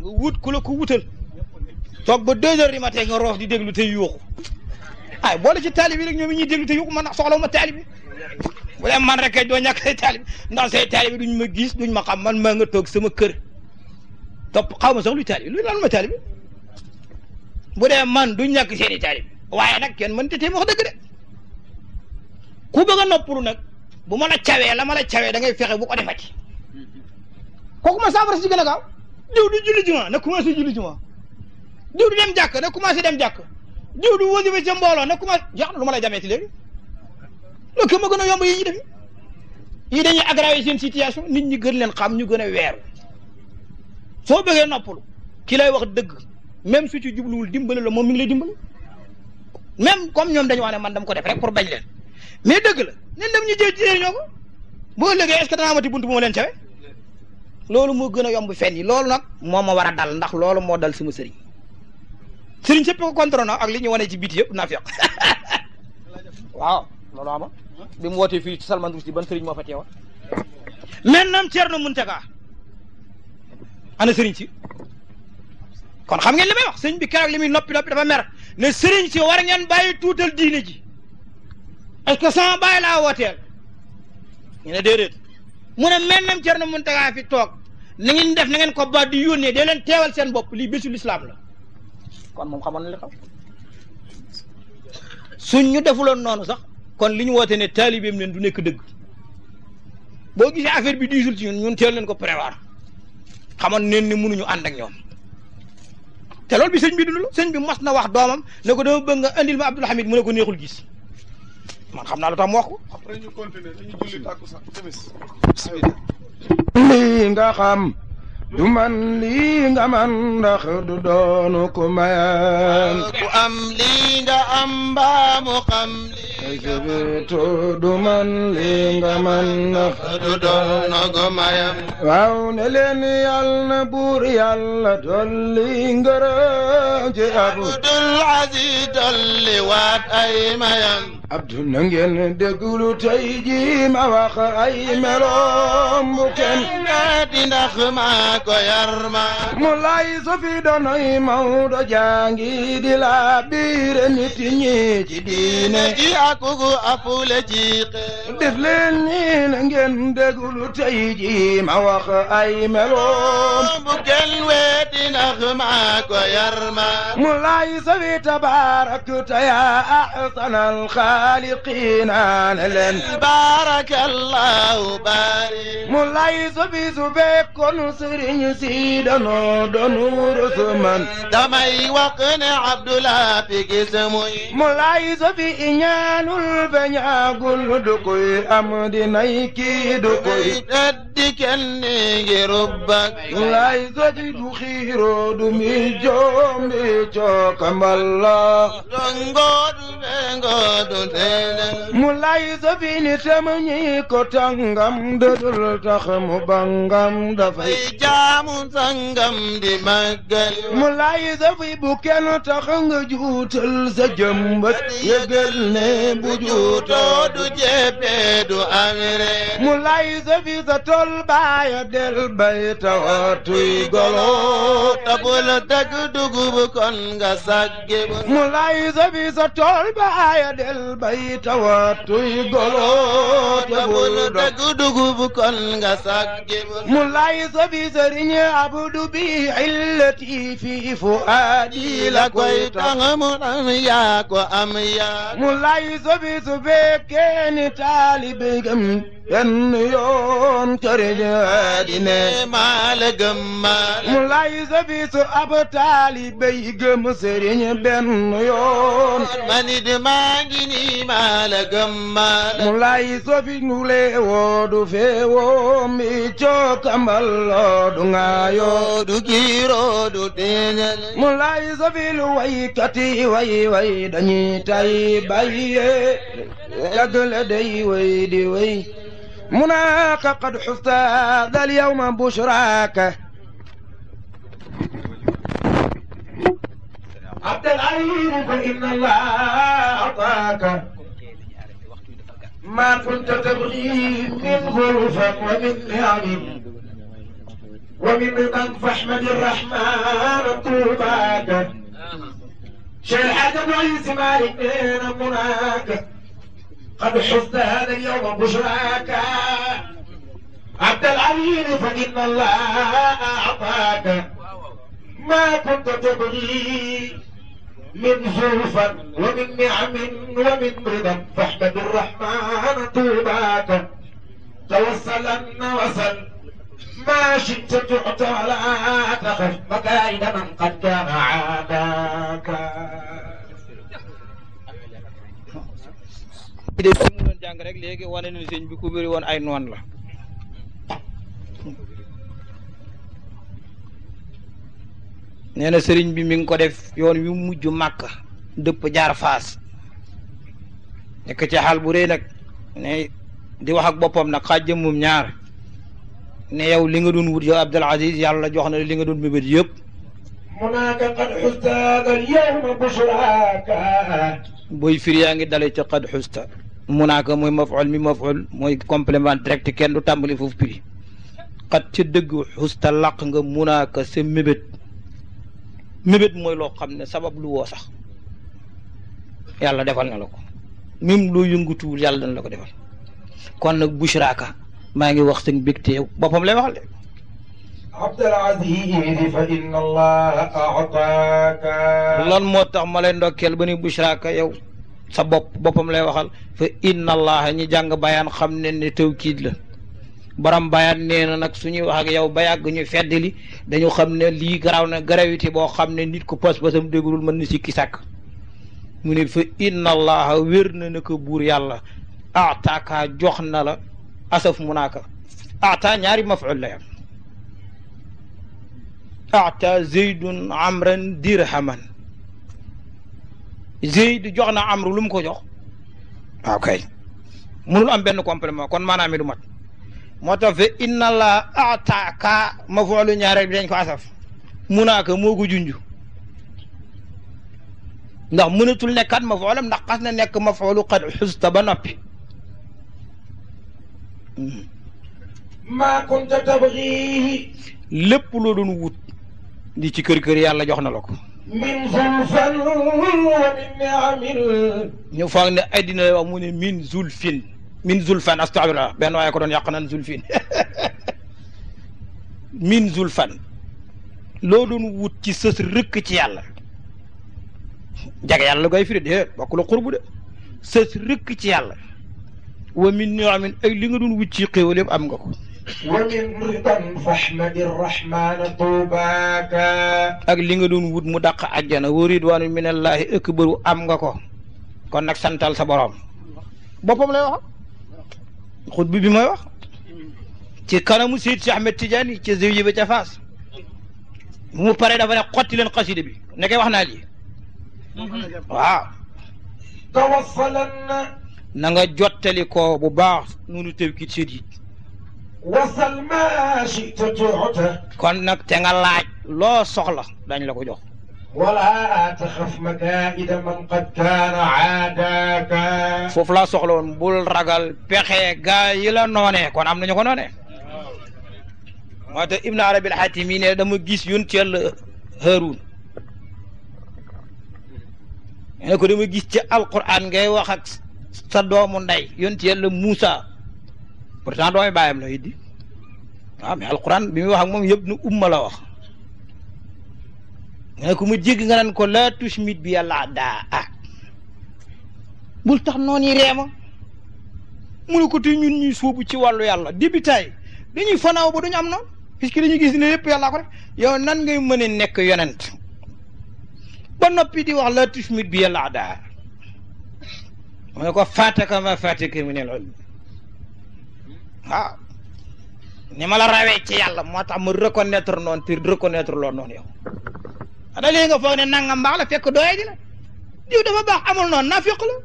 nga wut ku la ko wutal toog ba deux heures du matin nga roof di déglu te yuuxu ay boole ci taalib yi rek ñoom ñuy déglu te yuuxu man soxlawu ma taalib yi bu dee man rek kay doo ñàkk say taalib ndax say taalib duñ ma gis duñ ma xam man maa nga toog sama kër topp xaw ma sax luy taalib luy lan ma taalib bu dee man duñ ñàkk seeni taalib waaye nag kenn mën te tee wax dëgg de ku bëgg a noppalu nag bu ma la cawee la ma la cawee da ngay fexe bu ko defati kooku ma saafara si gën a gaaw diw du julli juma na commencé julli juma diw du dem jàkk na commencé dem jàkk diw du wasifa ca mbooloo na commencé jeex na lu ma lay jamee ci léegi loolu ke ma gën a yomb yi ñuy def yi dañuy aggraver seen situation nit ñi gën leen xam ñu gën a weeru soo bëggee noppalu ki lay wax dëgg même su ci jubluwul dimbali la moom mi ngi lay dimbali même comme ñoom dañu wax ne man dama ko def rek pour bañ leen mais dëgg la nen dem ñu jël ci ñoo ko boo léegi est-ce que dana amati buntu bu ma leen cawe loolu moo gën a yomb fen yi loolu nag moo ma war a dal ndax loolu moo dal sama sëriñ sëriñ sëpp ko contre na ak li ñu wane ci biti yëpp naa feq waaw loolu ama bi mu wootee fii ci Salman Rushdie ban sëriñ moo fa teewa maintenant Thierno Mountaga ana sëriñ si kon xam ngeen li may wax sëriñ bi keroog li muy noppi noppi dafa mer ne sëriñ si war ngeen bàyyi tuutal diine ji est-ce que sama bàyyi laa wooteel ñu ne déedéet mu ne maintenant Thierno Mountaga fi toog na ngeen def na ngeen ko ba di yónnee dee leen teewal seen bopp lii bésu lislaam la kon moom xamoon na li xam suñ ñu defuloon noonu sax kon li ñu woote ne taalibeem leen du nekk dëgg boo gisee affaire bi diisul ci ñun ñun teel leen ko prévoir xamoon neen ni mënuñu ànd ak ñoom te loolu bi sëñ bi dund la sëñ bi mas na wax doomam ne ko dama bëgg nga andil ma Abdoul Hamid mu ne ko neexul gis man xam naa lu tax mu wax ko après ñu continuer dañu julli tàkkusaan timis lii nga xam du man lii nga man ndax du doonu ku mayan ku am lii nga am mbaa mu xam lii nga sabitu du man lii nga man ndax du doon ko mayam waaw ne leen yàlla na buur yàlla dolli ngërëm ci abu Abdul Aziz dolli waat ay mayam abdu na ngeen déglu tey ji ma wax ay meloom bu kenn di ndax maa ko yar ma mu lay so fi doonoy Mawdo jàngi di la biire nit ñi ci diine ji akugu apule ji xeew def leen ni na ngeen déglu tey ji ma wax ay meloom bu kenn weeti ndax maa ko yar ma mu lay so fi tabaarak ta yaa ahsanal xaaliqiina ne leen barakallahu bari mu lay so fi su fekkoon sëriñ si danoo doonu rësuman damay wax ne Abdullah fi gis muy mu lay so fi iñaanul beñaagul du koy am dinay kii du koy teddi kenn ngi rubbak lay so fi du xiiroo du mi joom mi cookamballa dongodu bengodu tene mu lay so fi ni tam ñi ko tangam dëdul tax mu bangam dafay ay jaamu sangam di màggal mu lay so fi bu kenn tax nga juutal sa jëmbat yëgal ne bu juutoo juutoo du jeppe du amire mu lay sa fi sa tol baaya del bay tawatuy golo tabul dëgg dugub kon nga sagge bu mu lay sa fi sa tol baaya del bay tawatuy golo tabul tabul dëgg dugub kon nga sagge bu mu lay sa fi sëriñ abdu bi illati fi fuaadi la koy tax tax mu am yaa ko am yaa mu lay sa fi su fekkee ni taalibe gëm benn yoon këriñ aadine maa la gëm maa la mu lay sa fi su ab taalibe yi gëm sëriñ benn yoon man it maa ngi nii maa la gëm maa la mu lay so fi nule woodu feewoo mi cookambal du ngaayo du kiiroo du tiiñal mu lay so fi lu waykati way way dañuy tay baye yagle day way di way مناك قد حفت ذا اليوم بشراك عبد العليم فإن الله أعطاك ما كنت تبغي من غرفة ومن نعم ومن رضا فاحمد الرحمن طوباك شيخ الحاج ابو عيسى مالك بين مناك قد حزت هذا اليوم بشراك عبد العليم فإن الله أعطاك ما كنت تبغي من زلفا ومن نعم ومن رضا فاحمد الرحمن طوباك توصلا وصل ما شئت تعطى ولا تخف مكائد من قد كان عاداك de fi mu doon jàng rek léegi wane na sëñ bi ku bëri woon ay noon la nee na sëriñ bi mi ngi ko def yoon wi mujj màkk dëpp jaar faas nekk ci xaal bu rëy nag ne di wax ak boppam nag xaaj jëmmum ñaar ne yow li nga doon wut yow Abdul Aziz yàlla jox na la li nga doon mébét yëpp هناك قد حزت هذا اليوم بشراك booy firi yaa ngi dale ci xad xusta munaaka mooy maful mi maful mooy complément direct kenn du tàmbali foofu piri xat ca dëgg xusta làq nga munaaka sa mébét mébét mooy loo xam ne sabab lu woo sax yàlla defal na la ko même loo yëngutuwul yàlla dana la ko defal kon nag bushraaka maa ngi wax sëñ bég teew boppam lay waxal de عبد العزيز فإن الله أعطاك lan moo tax ma lay ndokkeel ba ni bushraaka yow sa bopp boppam lay waxal fa inna allaha ñi jàng bayaan xam ne ne tawkiid la borom bayaan nee na nag suñuy wax ak yow ba yàgg ñu fedd li dañu xam ne lii garaaw na gravité boo xam ne nit ku pas-pasam déggul mën na sikki sàkk mu ne fa inna allaha wér na na ko buur yàlla ataaka jox na la asaf munaaka ata ñaari maful la yam ata zeydun amran dirhaman zeyd jox na amru lu mu ko jox waaw kay mënul am benn complément kon maanaam mi du mat moo tax fe inna la ataaka mafoolu ñaareel bi dañ ko asaf munaaka moo ko junj ndax mënatul nekkaat mafoolam ndax xas na nekk mafoolu xad xusta ba noppi ما كنت تبغيه lépp loo doon wut di ci kër kër yàlla jox na la ko من زلفا ومن نعم ñu foog ne ay dina lay wax mu ne min zulfin min zulfan astafirullah benn waaye ko doon yàq naan zulfin min zulfan loo doon wut ci sës rëkk ci yàlla jage yàlla koy firi déet bokk la xurbu de sës rëkk ci yàlla wa min niamin ay li nga doon wut ci xéewal yëpp am nga ko ومن رضا فاحمد الرحمن طوباك ak li nga doon wut mu dàq àjjana wa ridwaanu minallahi akbaru am nga ko kon nag santal sa borom boppam lay wax xutbi bi mooy wax ci kanamu Seyd si Ahmed Tidiane ca Zawiya ba ca Faas bu mu paree dafa ne xotti leen xasida bi nekkee wax naa lii waaw توصلا na nga jottali ko bu baax nunu tëwkit séet yi وصل ما شئت تعطى kon nag te nga laaj loo soxla dañ la ko jox ولا تخف مكائد من قد كان عاداك foofu laa soxla woon bul ragal pexe gaa yi la noonee kon am nañu ko noonee moo tax Ibn Arabi al-Hatimi ne dama gis yonent Yàlla Haarun ne ko dama gis ci alquran ngay wax ak sa doomu ndey yonent Yàlla Muusa pourtant doomi baayam la it di waaw mais alquran bi muy wax ak moom yëpp nu umma la wax ne ko mu jégg nga naan ko laa tushmit bi yàlla daa ah bul tax noonu yi reema mu ne ko te ñun ñuy sóobu ci wàllu yàlla débitaay dañuy fanaaw ba duñu am noonu puisque dañuy gis ne lépp yàllaa ko def yow nan ngay mën a nekk yonent ba noppi di wax la tushmit bi yàlla daa mu ne ko faataka ma faataka min al ilm waaw ni ma la rawee ci yàlla moo tax mu reconnaître noonu te reconnaître loo noonu yow ada léegi nga foog ne nangam baax la fekk doye di la diw dafa baax amul noonu naa fekk la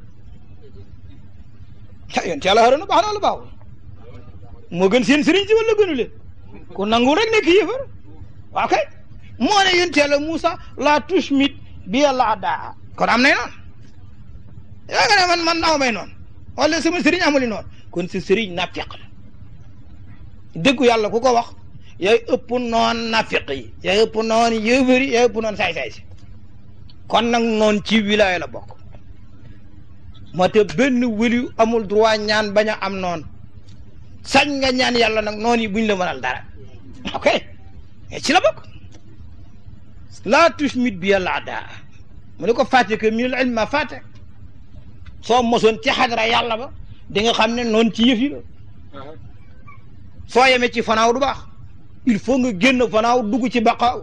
ah yéen ci yàlla xarala baax na wala baaxul moo gën seen sëriñ si wala gënu leen ku nangu rek nekk yëfar waaw kay moo ne yéen yàlla Moussa la tushmit bi yàlla daa kon am nay noonu yaa nga ne man man aw may noonu wala sama sëriñ amuli noonu kon si sëriñ naa fekk la dëggu yàlla ku ko wax yaay ëpp noon nafiq yi yaay ëpp noon yëbër yi yaay ëpp noon saay-saay si kon nag noon ci wilaaya la bokk moo te benn wëli amul droit ñaan bañ a am noon sañ nga ñaan yàlla nag noon yi buñ la mënal dara ok mais ci la bokk laa tushmit bi yàlla daa mu ne ko fàtte que minal ilmi ma fàtte soo mosoon ci xadra yàlla ba di nga xam ne noonu ci yëf yi la soo yemee ci fanaaw du baax il faut nga génn fanaaw dugg ci baqaaw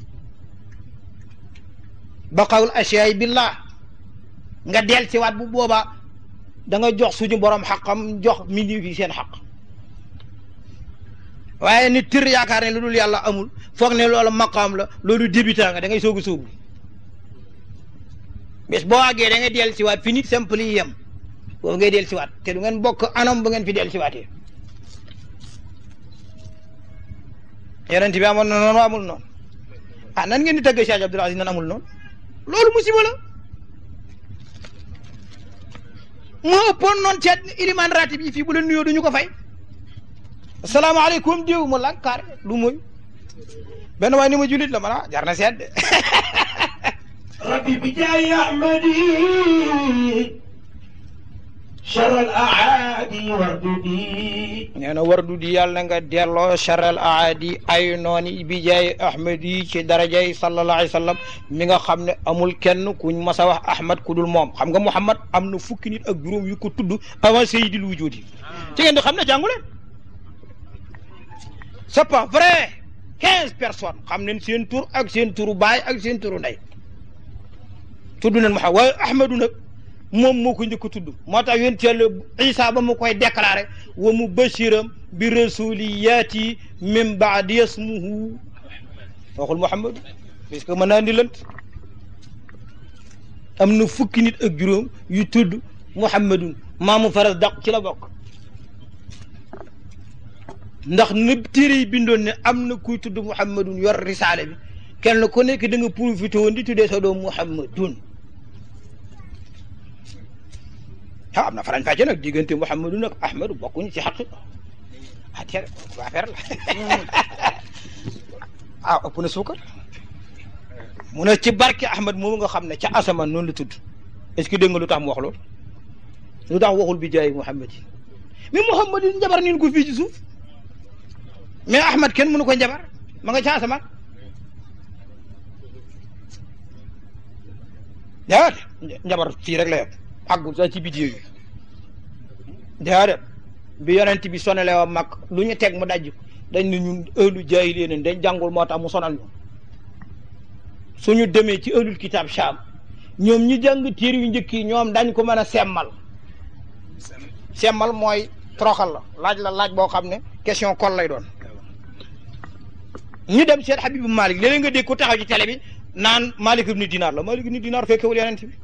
baqaawul asiyaay billah nga del ci waat bu boobaa da nga jox suñu borom xaqam jox mindi fi seen xaq waaye ni tër yaakaar ne lu dul yàlla amul foog ne loolu maqaam la loolu débutant nga da ngay soog a sóobu bés boo àggee da ngay del si waat fi nit simple yi yem boobu ngay del si waat te du ngeen bokk anam bu ngeen fi del si waatee yonent bi amoon na noonu amul noonu ah nan ngeen di tëgg Cheikh Abdoul Aziz nan amul noonu loolu musiba la moo ëppoon noonu ceet ilimaan ratib yi fii bu la nuyoo duñu ko fay asalaamaaleykum diw mu lànk kaar lu muy benn waaye ni ma julit la mana jar na seet de ربي بجاي أحمدي شر الأعادي ورددي nee na wardu di yàlla nga delloo charal aadi ay nooni bi jaay ahmad yi ci darajay sallallahu alayhi wa sallam mi nga xam ne amul kenn kuñ mas a wax ahmad ku dul moom xam nga muhammad am na fukki nit ak juróom yu ko tudd avant sayyidil wujudi ci ngeen di xam ne jàngu leen c'est pas vrai quinze personnes xam nañ seen tur ak seen turu baay ak seen turu ndey tudd nañ Muhammad waaye ahmadu nag moom moo ko njëkk a tudd moo tax yonent Yàlla Isa ba mu koy déclaré wa mubashiran bi rasuli yaati min baadi yasmuhu waxul Muhammadu parce que mën naa ni lënt am na fukki nit ak juróom yu tudd Muhammadun maamu faras daq ci la bokk ndax nëb téere yi bindoon ne am na kuy tudd Muhammadun yor risaale bi kenn ku nekk da nga profité woon di tuddee sa doom Muhammadun ah am na farañ fàcce nag diggante Muhammadun ak Ahmadu bokkuñu ci xaq ah teel affaire la ah ëpp na suukar mu ne ci barke Ahmad moomu nga xam ne ca asamaan noonu la tudd est-ce que dégg nga lu tax mu wax loolu lu tax waxul bi jaay Muhammad yi mais Muhammad yi njabar nañ ko fii ci suuf mais Ahmad kenn mënu ko njabar ma nga ca asamaan déedéet njabar fii rek la yem àggul sax ci biti yooyu déedéet bi yonent bi sonale wa mag lu ñu teg mu dajj dañ ne ñun ëllu jaahiliya leen dañ jàngul moo tax mu sonal ñu suñu demee ci ëllul kitaab Shaam ñoom ñi jàng téere yu njëkk yi ñoom dañ ko mën a semmal semmal mooy troxal la laaj la laaj boo xam ne question kol lay doon ñu dem seet Habibu Malik léeg-léeg nga dégg ko taxaw ci télé bi naan Malik ibnu Dinar la Malik ibnu Dinar fekkewul yonent bi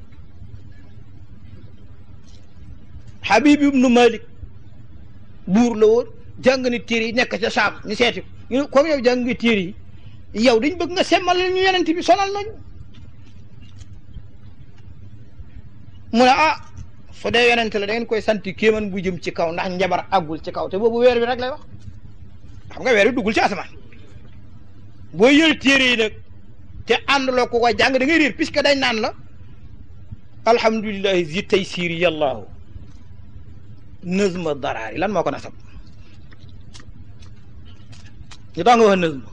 Habib ibnu Malik buur la woon jàng ni téere yi nekk ca Saam ñu seeti ko ñu comme yow jàng nga téere yi yow dañ bëgg nga semmal ñu yonent bi sonal nañu mu ne ah su dee yonent la da ngeen koy sant kéeman bu jëm ci kaw ndax njabar àggul ci kaw te boobu weer bi rek lay wax xam nga weer bi duggul ci asamaan boo yël téere yi nag te àndaloo ko ko jàng da ngay réer puisque dañ naan la alhamdulillahi zi taysiri yàllaahu nëzma daraari lan moo ko nasab ñu tax nga wax nëzma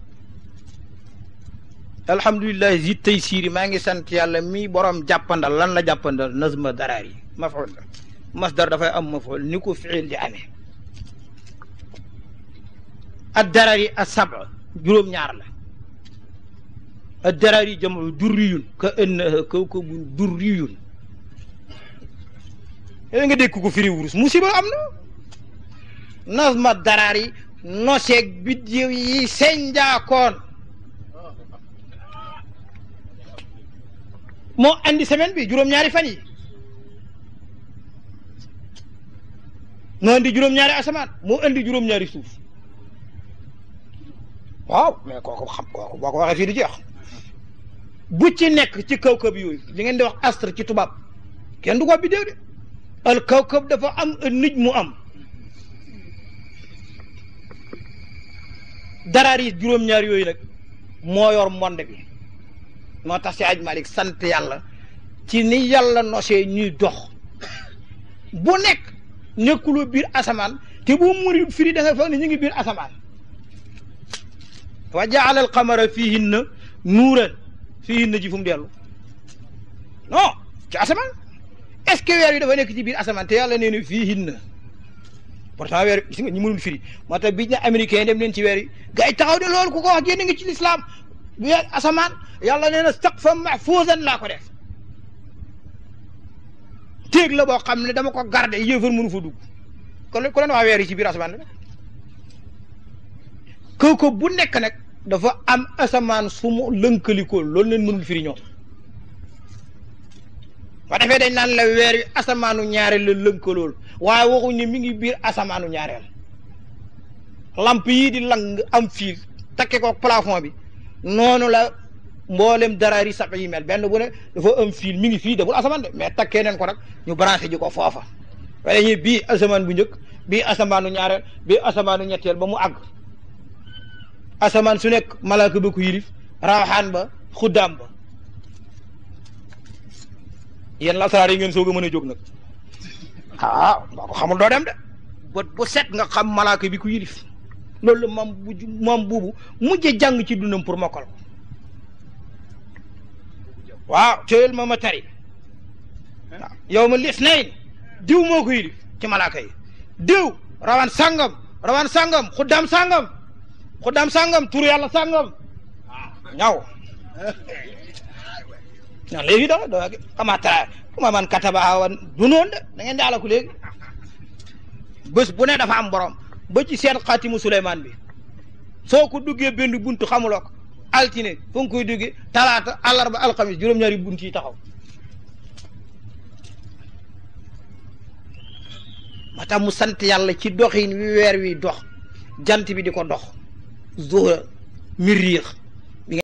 alhamdulillahi zi taysiri maa ngi sant yàlla mi borom jàppandal lan la jàppandal nëzma daraari maful la masdar dafay am maful ni ko fiil di amee ad daraari as saba juróom-ñaar la ad daraari jamu durriyun ka annaha kawkabun durriyun yooyu nga dégg ko firi wurus musiba am na nazma daraar yi noseeg biddiw yi senjaakoon moo andi semaine bi juróom-ñaari fan yi moo andi juróom-ñaari asamaan moo andi juróom-ñaari suuf waaw mais kooku xam kooku boo ko waxee fii di jeex bu ci nekk ci kawkab yooyu li ngeen di wax astre ci tubaab kenn du ko biddew de al kawkab dafa am nij mu am daraar yi juróom-ñaar yooyu nag moo yor monde bi moo tax si aj Malik sant yàlla ci ni yàlla nosee ñuy dox bu nekk nekkuloo biir asamaan te boo muri firi da nga foog ne ñu ngi biir asamaan wa jaala al qamara fihinna nuuran fihinna ji fu mu dellu non ci asamaan est ce que weer yi dafa nekk ci biir asamaan te yàlla nee na fihinna pourtant weer gis nga ñi mënul firi moo tax bi ñu américain yi dem leen ci weer yi gars yi taxaw de loolu ku ko wax génn nga ci lislaam weer asamaan yàlla nee na saqfan mahfuuzan laa ko def téeg la boo xam ne dama ko garder yéefar mënu fa dugg kon ku leen wax weer yi ci biir asamaan la kooku bu nekk nag dafa am asamaan su mu lënkalikoo loolu leen mënul firi ñoom ba defee dañ naan la weer wi asamaanu ñaareel la lënkalool waaye waxuñ ne mi ngi biir asamaanu ñaareel lamp yii di lang am fiir takke ko plafond bi noonu la mboolem daraari sab yi mel benn bu ne dafa am fiil mi ngi fii de bul asamaan de mais takkee neen ko nag ñu branché ji ko foofa waaye ñi bii asamaan bu njëkk bii asamaanu ñaareel bii asamaanu ñetteel ba mu àgg asamaan su nekk malaaka ba ko yilif rawaxaan ba xuddaam ba yéen lasaraar yi ngeen soog a mën a jóg nag ah boo ko xamul doo dem de bët bu set nga xam malaaka bi ku yilif loolu la moom bu moom buubu mujj jàng ci dundam pour mokkal ko waaw teyel ma ma tari waaw yow ma lis nayn diw moo ko yilif ci malaaka yi diw rawan sàngam rawan sàngam xuddaam sàngam xuddaam sàngam tur yàlla sàngam ñaw non léegi da da xamata kuma man kataba awan du noonu de da ngeen di alaku léegi bés bu ne dafa am borom ba ci seen xaatimu Suleymaan bi soo ko duggee benn buntu xamuloo ko altine fu nga koy duggee talaata àllarba alxamis juróom-ñaari bunt yi taxaw ma tax mu sant yàlla ci doxin wi weer wi dox jant bi di ko dox zuhra miriix